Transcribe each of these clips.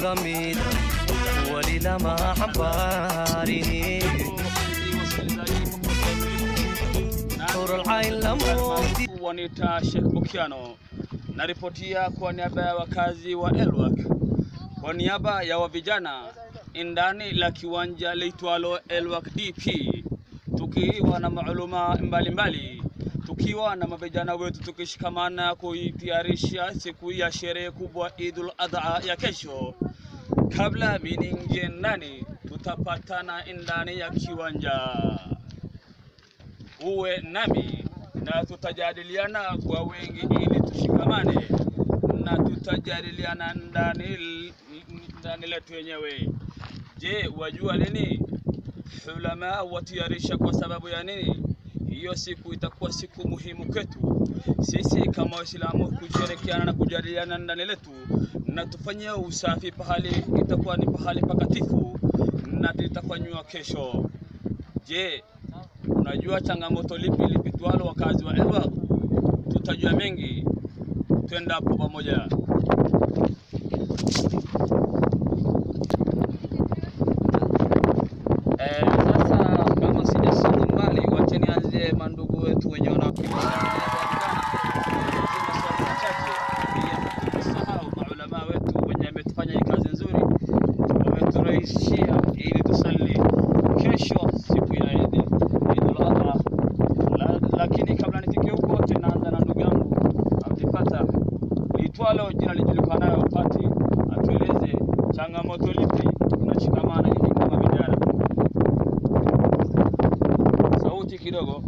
kula mid wali lama xambaarini Hurul-ain la mufti Wanita Sheikh Bukiano naripotia kwa niaba ya wakazi wa Elwak, kwa niaba ya wa vijana ndani la kiwanja liitwalo Elwak DP, tukiwa na maaluma mbalimbali, tukiwa na mavijana wetu tukishikamana kuitayarisha siku ya sherehe kubwa Idul Adha ya kesho. Kabla miningie ndani, tutapatana ndani ya kiwanja uwe nami na tutajadiliana kwa wengi ili tushikamane na tutajadiliana ndani ndani letu wenyewe. Je, wajua nini? Ulama watiarisha kwa sababu ya nini? Hiyo siku itakuwa siku muhimu kwetu sisi kama Waislamu kushirikiana na kujadiliana ndani letu na tufanyie usafi pahali itakuwa ni pahali pakatifu na litafanywa kesho. Je, unajua changamoto lipi lipitwalo wakazi wa Elwa? Tutajua mengi, twenda hapo pamoja. Eh, sasa kama sijasonga mbali, wacha nianze mandugu wetu wenye wanasahau maulama wetu wenye ametufanya hii kazi nzuri, wameturahisishia ili tusali kesho siku ya Eid Idul Adha. La- Lakini kabla nifike huko, tunaanza na ndugu yangu Abdul Fatah liitwalo jina lijulikanayo Pati, atueleze changamoto lipi tunashikamana hivi kama vijana. Sauti kidogo.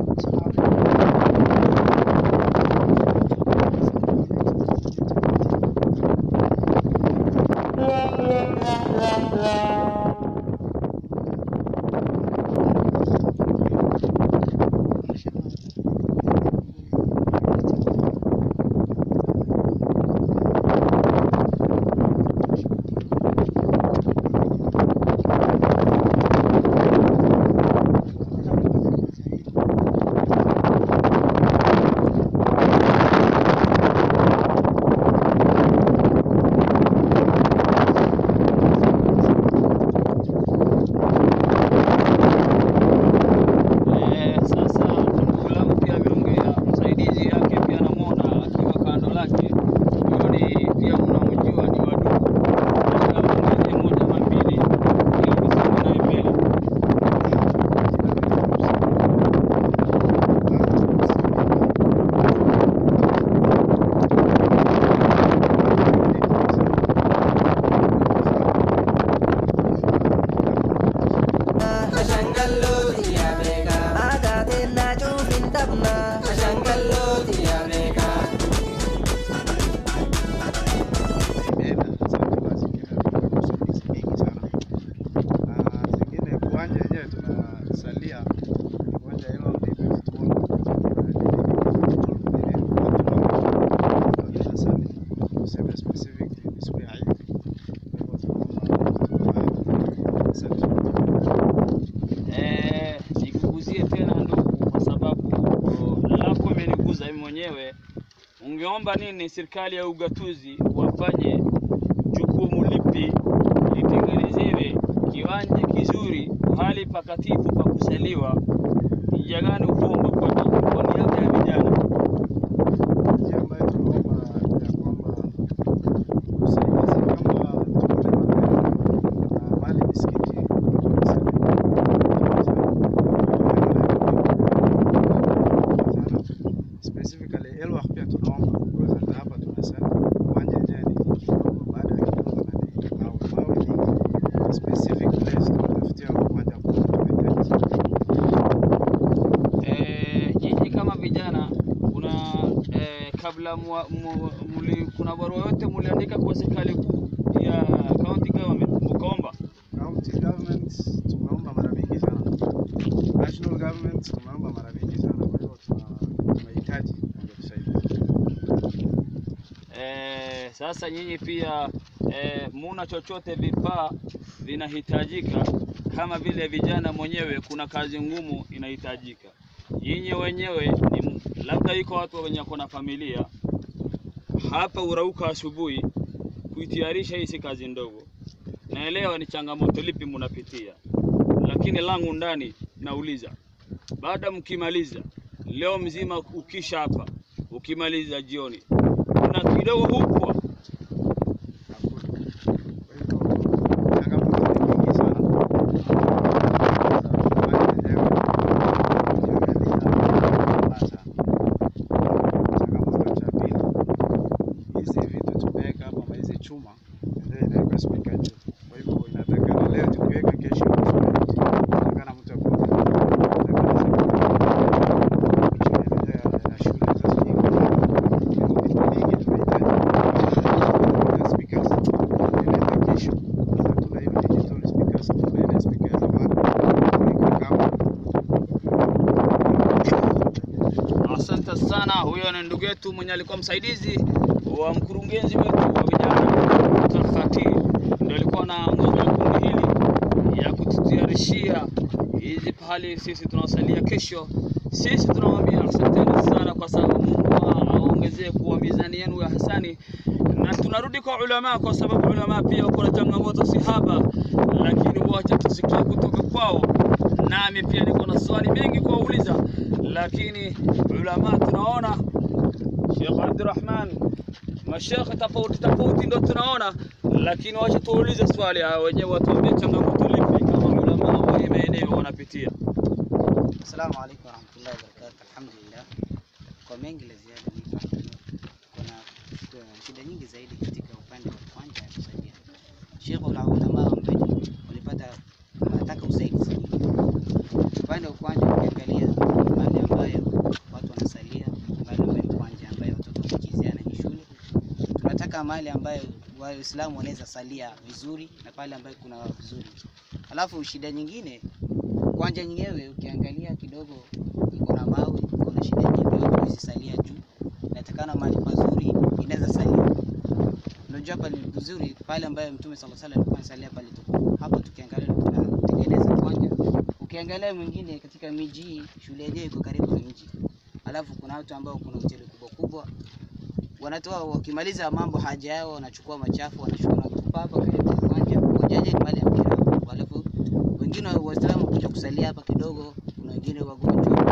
Eh, sasa ndugu langu pia ameongea, msaidizi yake pia namwona akiwa kando lake. Huyo ni pia mnamjua ni wadugu, aongeze moja ama mbili ili tusonge naye mbele. imeenda sasa mazingira yamekuwa mingi sana na zingine uwanja wenyewe tunasalia ni uwanja hilo ndivyo tuseme specific ni siku ya Eid. Kwa hivyo tunaomba asante. Eh, nikuguzie tena ndugu, kwa sababu oh, lako imeniguza mimi mwenyewe. Ungeomba nini serikali ya ugatuzi wafanye jukumu lipi litengenezewe kiwanja kizuri, hali pakatifu pa kusaliwa? Njia gani ukomba kwa kwa niaba ya vijana? njia ambayo tunaomba ya kwamba usaidizi kama tuko na magari na mahali misikiti specifically Elwak pia tunaomba because hata hapa tunasema uwanja wenyewe ni kidogo, baada ya kidogo na ni mawe mawe ni specific place tunatafutia uwanja mkubwa tunahitaji. Eh, nyinyi kama vijana kuna eh, kabla mwa, mu, muli, kuna barua yote muliandika kwa serikali kuu ya county government mkaomba? County government tumeomba mara mingi sana, national government tumeomba mara mingi sana. Kwa hivyo tuna- tunahitaji angetusaidia. Eh, sasa nyinyi pia eh, muna chochote vifaa vinahitajika kama vile vijana mwenyewe, kuna kazi ngumu inahitajika. Nyinyi wenyewe ni m- labda iko watu wenye wako na familia hapa, urauka asubuhi kuitayarisha hii si kazi ndogo. naelewa ni changamoto lipi mnapitia, lakini langu ndani nauliza, baada mkimaliza leo mzima, ukisha hapa, ukimaliza jioni, kuna kidogo hupwa Asante sana. Huyo ni ndugu yetu mwenye alikuwa msaidizi wa mkurugenzi wetu wa vijana Tarfati, ndio alikuwa anaongoza kundi hili ya kututayarishia hizi pahali sisi tunasalia kesho. Sisi tunamwambia asanteni sana, kwa sababu Mungu aongezee kuwa mizani yenu ya hasani, na tunarudi kwa ulama, kwa sababu ulama pia wako na changamoto sihaba, lakini wacha tusikie kutoka kwao. Nami pia niko na swali mengi kuwauliza, lakini ulama tunaona Sheikh Abdurrahman mashekhe tofauti tofauti ndo tunaona, lakini wacha tuulize swali hao wenyewe, watuambie changamoto lipi kama ulama wa hii maeneo wanapitia. Assalamu alaikum warahmatullahi wabarakatuh. Alhamdulillah, kwa mengi la ziada ni kuna kuna shida nyingi zaidi katika upande wa kwanza ya kusaidia Sheikh na ulama ambao walipata wanataka usaidizi nyingi. Upande wa kwanza ukiangalia mahali ambayo watu wanasalia, mahali ambayo kwanza ambayo watoto wakichezeana ni shule. Tunataka mahali ambayo Waislamu wanaweza salia vizuri na pale ambayo kuna vizuri. Alafu shida nyingine kwanja nyenyewe ukiangalia kidogo iko na mawe, iko na shida nyingi, watu hawezi salia juu. Inatakana mahali pazuri inaweza salia. Unajua pale vizuri pale ambayo Mtume sallallahu alaihi wasallam alikuwa anasalia pale tuko hapa, tukiangalia tunatengeneza kwanja. Ukiangalia mwingine katika miji hii, shule yenyewe iko karibu na mji, alafu kuna watu ambao kuna hoteli kubwa kubwa wanatoa wakimaliza mambo haja yao, wanachukua machafu wanachukua na kutupa hapa karibu na kwanja. Kwanjaje ni mahali ya mpira, alafu wengine Waislamu kuja kusalia hapa kidogo, kuna wengine wagonjwa,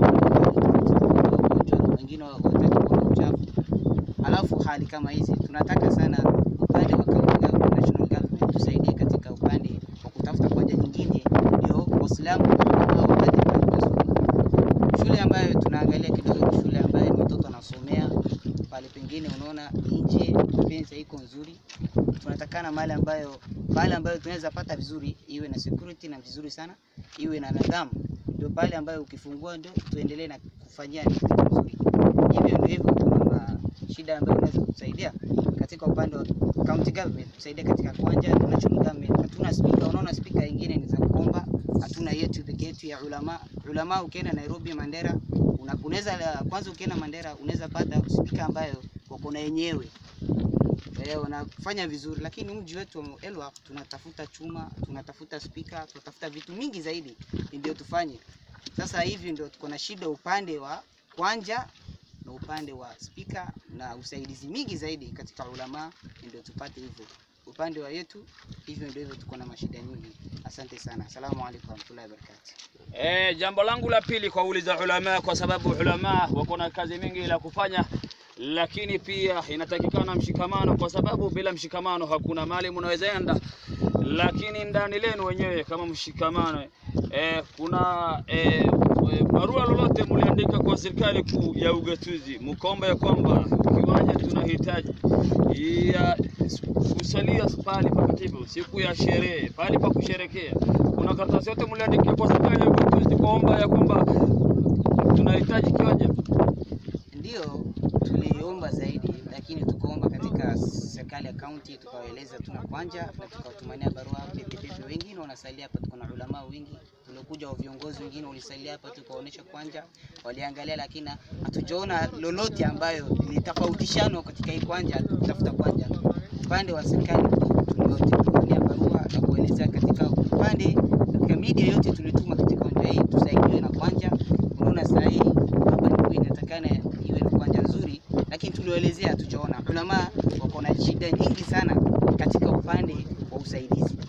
wagonjwa, wengine wataki kuona uchafu. Alafu hali kama hizi tunataka sana upande wa county government, national government tusaidie katika upande wa kutafuta kwanja nyingine, ndio Waislamu au wapate mahali pazuri. Shule ambayo tunaangalia kidogo ni shule ambayo ni watoto wanasomea pale, pengine unaona nje fence iko nzuri, tunatakana mahali ambayo pale ambayo tunaweza pata vizuri, iwe na security na vizuri sana, iwe na nidhamu, ndio pale ambayo ukifungua ndio tuendelee na kufanyia ni kitu mzuri. Hivyo ndio hivyo, kuna shida ambayo unaweza kusaidia katika upande wa county government, kusaidia katika kwanja na national government. Hatuna speaker, unaona speaker nyingine ni za kuomba, hatuna yetu peke yetu ya ulama. Ulama ukienda Nairobi, Mandera, una- unaweza kwanza, ukienda Mandera unaweza pata speaker ambayo wako na yenyewe Eh, wanafanya vizuri, lakini mji wetu wa Elwaq tunatafuta chuma, tunatafuta spika, tunatafuta vitu mingi zaidi ndio tufanye. Sasa hivi ndio tuko na shida upande wa kwanja na upande wa spika na usaidizi mingi zaidi katika ulama, ndio tupate hivyo upande wa yetu. Hivyo ndio hivyo, tuko na mashida nyingi. Asante sana, asalamu alaykum warahmatullahi wabarakatuh. Eh, jambo langu la pili kwa uliza ulama, kwa sababu ulama wako na kazi mingi la kufanya, lakini pia inatakikana mshikamano, kwa sababu bila mshikamano hakuna mali mnaweza enda, lakini ndani lenu wenyewe kama mshikamano eh, kuna eh, eh, barua lolote mliandika kwa serikali kuu ya ugatuzi mkomba ya kwamba kiwanja tunahitaji ya kusalia pahali pakatibu siku ya sherehe, pahali pa kusherekea. Kuna karatasi yote mliandikia kwa serikali ya ugatuzi kuomba ya kwamba tunahitaji kiwanja? Ndio tuliomba zaidi, lakini tukaomba katika serikali ya kaunti, tukawaeleza tuna kwanja na tukawatumania barua pepe pepe. Wengine wanasalia hapa, tuko na ulama wengi tuliokuja, wa viongozi wengine walisalia hapa, tukawaonyesha kwanja, waliangalia, lakini hatujaona lolote ambayo ilitofautishano katika hii kwanja, kutafuta kwanja. Upande wa serikali tuliwatumania barua na kuelezea katika upande katika media yote tulituma katika kwanja hii tusaidiwe na kwanja. Unaona saa hii hapa ndipo inatakana iwe na kwanja nzuri, lakini tuliwaelezea hatujaona. Ulama wako na shida nyingi sana katika upande wa usaidizi.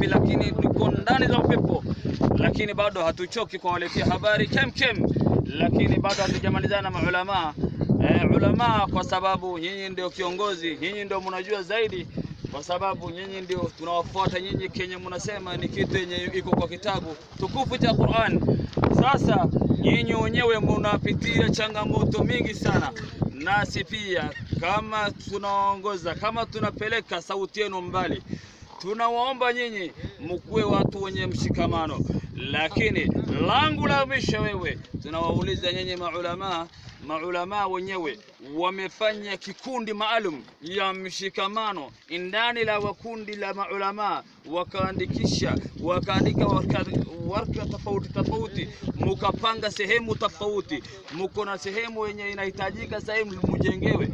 ngapi, lakini tuko ndani za upepo, lakini bado hatuchoki kuwaletea habari kem kem, lakini bado hatujamalizana maulamaa eh, ulamaa, kwa sababu nyinyi ndio kiongozi, nyinyi ndio mnajua zaidi kwa sababu nyinyi ndio tunawafuata nyinyi, kenye mnasema ni kitu yenye iko kwa kitabu tukufu cha Qur'an. Sasa nyinyi wenyewe mnapitia changamoto mingi sana, nasi pia kama tunaongoza, kama tunapeleka sauti yenu mbali, tunawaomba nyinyi mkuwe watu wenye mshikamano. Lakini langu la mwisho, wewe tunawauliza nyinyi maulamaa maulamaa wenyewe wamefanya kikundi maalum ya mshikamano ndani la wakundi la maulamaa, wakaandikisha wakaandika warka, warka tofauti tofauti, mukapanga sehemu tofauti, muko na sehemu yenye inahitajika sehemu mujengewe.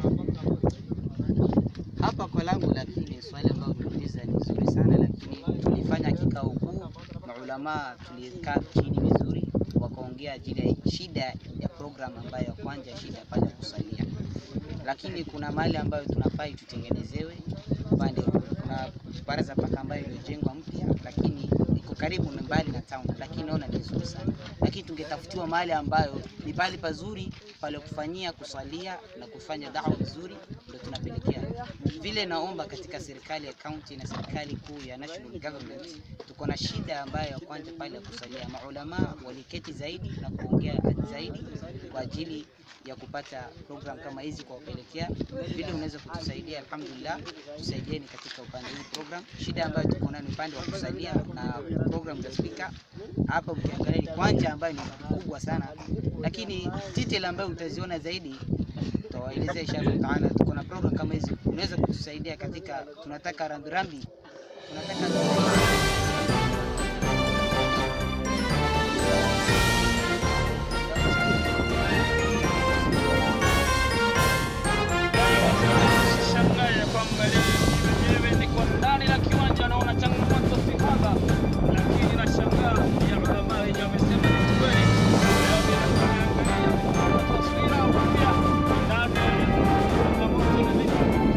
Hapa kwa langu, lakini swali ambalo umeuliza ni nzuri sana, lakini tulifanya kikao kuu, maulamaa tulikaa chini vizuri, wakaongea ajili ya shida ya program ambayo ya kwanza, shida pale ya kusalia, lakini kuna mahali ambayo tunafai tutengenezewe upande, kuna baraza paka ambayo iliyojengwa mpya, lakini iko karibu na mbali na town, lakini naona ni nzuri sana, lakini tungetafutiwa mahali ambayo ni pale pazuri pale kufanyia kusalia na kufanya dawa vizuri, ndio tunapelekea vile. Naomba katika serikali ya county na serikali kuu ya national government, tuko na shida ambayo ya kwanza pale ya kusalia. Maulama waliketi zaidi na kuongea zaidi kwa ajili ya kupata program kama hizi kwa kupelekea vile unaweza kutusaidia. Alhamdulillah, tusaidieni katika upande huu program. Shida ambayo tuko nayo ni upande wa kusalia na program za speaker hapa, ukiangalia ni kwanja ambayo ni kubwa sana, lakini detail ambayo utaziona zaidi tutawaelezea inshallah taala. Tuko na program kama hizi, unaweza kutusaidia katika, tunataka rambirambi, tunataka Shangae kwamba leo niko ndani la kiwanja, naona changamoto si haba, lakini nashangaa ya ulama wenyewe wamesema ni kweli. Leo bila kuangalia taswira mpya ndani ya changamoto na vitu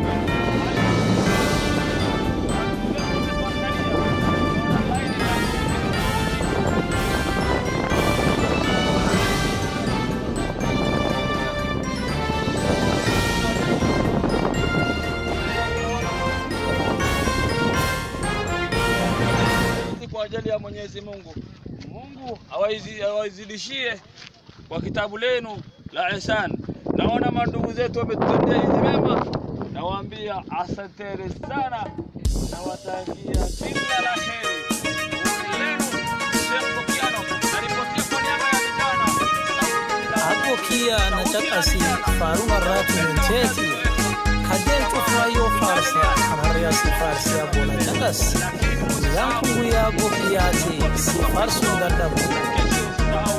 kwa ajili ya Mwenyezi Mungu. Mungu awaizi- awaizidishie kwa kitabu lenu la ihsan. Naona mandugu zetu wametutendea hizi mema, nawaambia asanteni sana, nawatakia kila la heri. Lenu Sheikh Bukiano alipotia kwa niaba ya vijana abokiya na jakasi faruma ratu menteti hadeen cufrayo farsa kamarayasi farsiya bona jakas yankungu ya bokiyati si farsunda dabu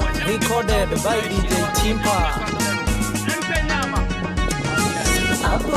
recorded by dj timpa Mpe nyama. Abo